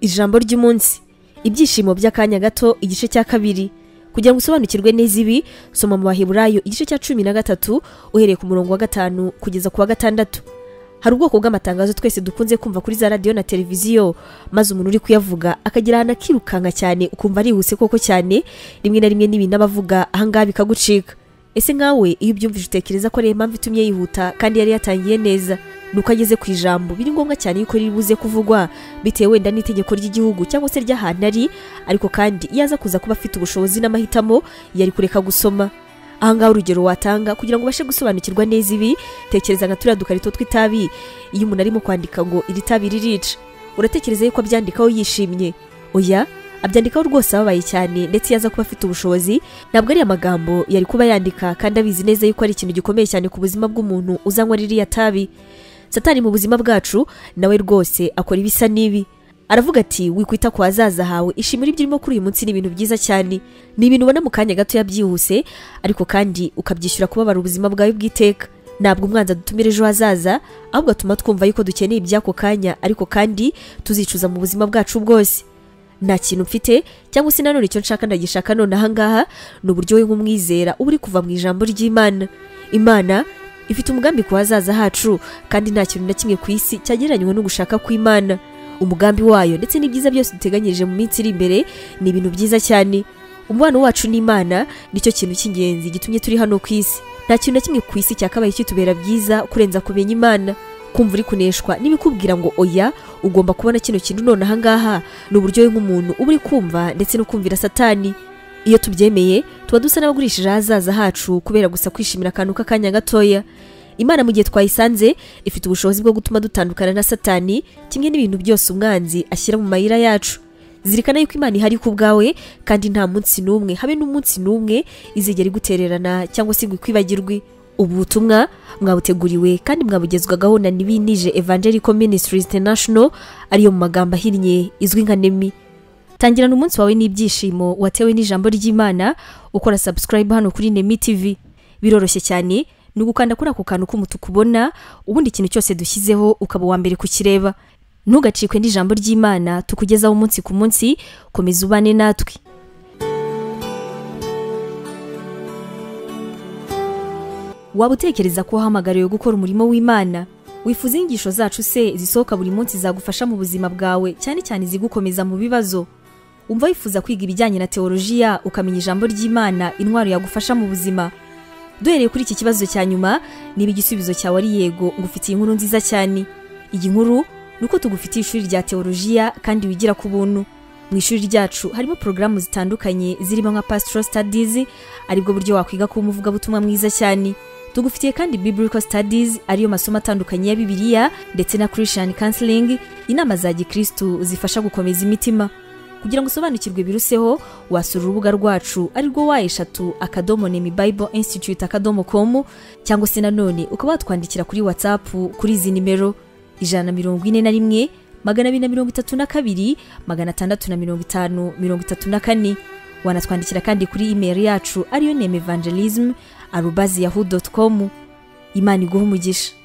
ijambo ry'umunsi ibyishimo by'akanya gato igice cya kabiri kugira ngo usobanukirwe neza ibi soma mu baheburayo igice cya cumi na gatatu uhereye ku murongo wa gatanu kugeza ku wa gatandatu hari ubwoko bw'amatangazo twese dukunze kumva kuri za radiyo na televiziyo maze umuntu uri kuyavuga akagira ahantu akirukanka cyane ukumva arihuse koko cyane rimwe na rimwe n'ibintu aba avuga ahangaha bikagucika ese nkawe iyo ubyumvise utekereza ko ariyo mpamvu itumye yihuta kandi yari yatangiye neza ni uko ageze ku ijambo biri ngombwa cyane yuko riri buze kuvugwa bitewe wenda n'itegeko ry'igihugu cyangwa se ry'ahantu ari ariko kandi iyo aza kuza kuba afite ubushobozi n'amahitamo yari kureka gusoma ahangaha urugero watanga kugira ngo ubashe gusobanukirwa neza ibi tekereza nka turiya dukarito tw'itabi iyo umuntu arimo kwandika ngo iri tabi ririca uratekereza yuko abyandikaho yishimye oya abyandikaho rwose ababaye cyane ndetse iyo aza kuba afite ubushobozi ntabwo ariya magambo yari kuba yandika kandi abizi neza yuko ari ikintu gikomeye cyane ku buzima bw'umuntu uzanywa ririya tabi satani mu buzima bwacu nawe rwose akora ibisa n'ibi aravuga ati wikwita ku hazaza hawe ishimire ibyo urimo kuri uyu munsi ni ibintu byiza cyane ni ibintu ubona mu kanya gatoya byihuse ariko kandi ukabyishyura kubabara ubuzima bwawe bw'iteka ntabwo umwanzi adutumira ejo hazaza ahubwo atuma twumva yuko dukeneye iby'ako kanya ariko kandi tuzicuza mu buzima bwacu bwose nta kintu mfite cyangwa se nanone icyo nshaka ndagishaka none ahangaha ni uburyo we nk'umwizera uba uri kuva mu ijambo ry'imana imana ifite umugambi ku hazaza hacu kandi nta kintu na kimwe ku isi cyagereranywa no gushaka kw'imana umugambi wayo ndetse n'ibyiza byose duteganyirije mu minsi iri imbere ni ibintu byiza cyane umubano wacu n'imana nicyo kintu cy'ingenzi gitumye turi hano ku isi nta kintu na kimwe ku isi cyakabaye kitubera byiza kurenza kumenya imana kumva uri kuneshwa n'ibikubwira ngo oya ugomba kubona kino kintu none ahangaha ni uburyo nk'umuntu uba uri kumva ndetse no kumvira satani iyo tubyemeye tuba dusa n'abagurishije ahazaza hacu kubera gusa kwishimira akantu k'akanya gatoya imana mu gihe twayisanze ifite ubushobozi bwo gutuma dutandukana na satani kimwe n'ibintu byose umwanzi ashyira mu mayira yacu zirikana yuko imana ihari ku bwawe kandi nta munsi n'umwe habe n'umunsi n'umwe izigera igutererana cyangwa se ngo ikwibagirwe ubu butumwa mwabuteguriwe kandi mwabugezwagaho na nibinije evangelical ministries international ariyo mu magambo ahinnye izwi nka nemi tangirana umunsi wawe n'ibyishimo watewe n'ijambo ry'imana ukora subscribe hano kuri nemi tv biroroshye cyane ni ugukanda kuri ako kantu k'umutuku ubona ubundi ikintu cyose dushyizeho ukaba uwa mbere kukireba ntugacikwe n'ijambo ry'imana tukugezaho umunsi ku munsi komeza ubane natwe waba utekereza ko wahamagariwe gukora umurimo w'imana wifuza inyigisho zacu se zisohoka buri munsi zagufasha mu buzima bwawe cyane cyane izigukomeza mu bibazo umva wifuza kwiga ibijyanye na teolojiya ukamenya ijambo ry'imana intwaro yagufasha mu buzima duhereye kuri iki kibazo cya nyuma niba igisubizo cyawe ari yego ngufitiye inkuru nziza cyane iyi nkuru ni uko tugufitiye ishuri rya teolojiya kandi wigira ku buntu mu ishuri ryacu harimo porogaramu zitandukanye zirimo nka pasitoro sitadizi aribwo buryo wakwiga kuba umuvugabutumwa mwiza cyane tugufitiye kandi biblical studies ariyo masomo atandukanye ya bibiliya ndetse na christian counseling inama za gikristu zifasha gukomeza imitima kugira ngo usobanukirwe biruseho wasura urubuga rwacu arirwo wa eshatu akadomo nemi bible institute akadomo com cyangwa se nanone ukaba watwandikira kuri whatsapp kuri izi nimero ijana na mirongo ine na rimwe magana abiri na mirongo itatu na kabiri magana atandatu na mirongo itanu mirongo itatu na kane wanatwandikira kandi kuri email yacu ariyo neme evangelism arubazi yahu dotu komu imana iguha umugisha